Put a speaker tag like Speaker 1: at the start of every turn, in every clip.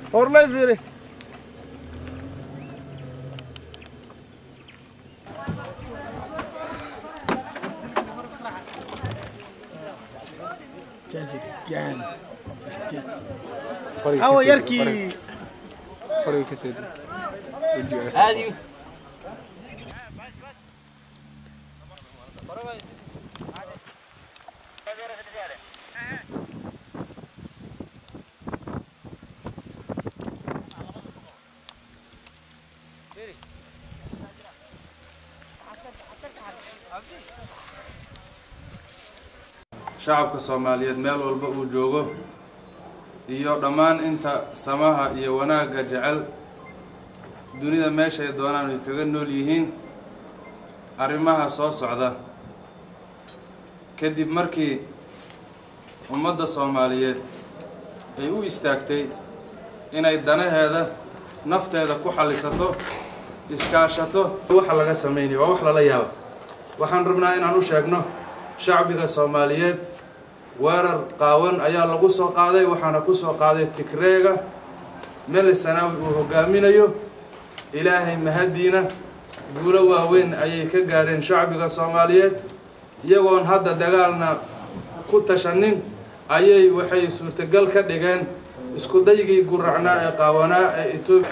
Speaker 1: horlay fiiri
Speaker 2: awa yarkii
Speaker 3: هذه
Speaker 4: shacabka soomaaliyeed meel walba uu joogo iyo dhammaan inta samaha iyo wanaagga jecel dunida meeshay doonaan ay kaga nool yihiin arrimaha soo socda kadib markii ummadda soomaaliyeed ay u istaagtay inay danaheeda nafteeda ku xallisato iskaashato waxa laga sameynaya waa wax lala yaabo waxaan rabnaa inaan u sheegno shacbiga soomaaliyeed weerar qaawan ayaa lagu soo qaaday waxaana ku soo qaaday tigreega mele sanaawi uu hogaaminayo ilaahay mahaddiina guulo waaweyn ayay ka gaadheen shacbiga soomaaliyeed iyagoon hadda dagaalna ku tashanin ayay waxay suurtagal ka dhigeen isku daygii guracnaa ee qaawanaa ee etoobiya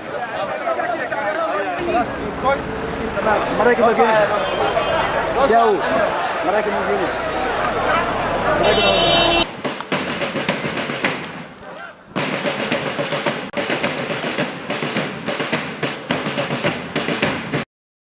Speaker 2: maraykan baa keenaysa yaw maraykan baa keenaysa maraykan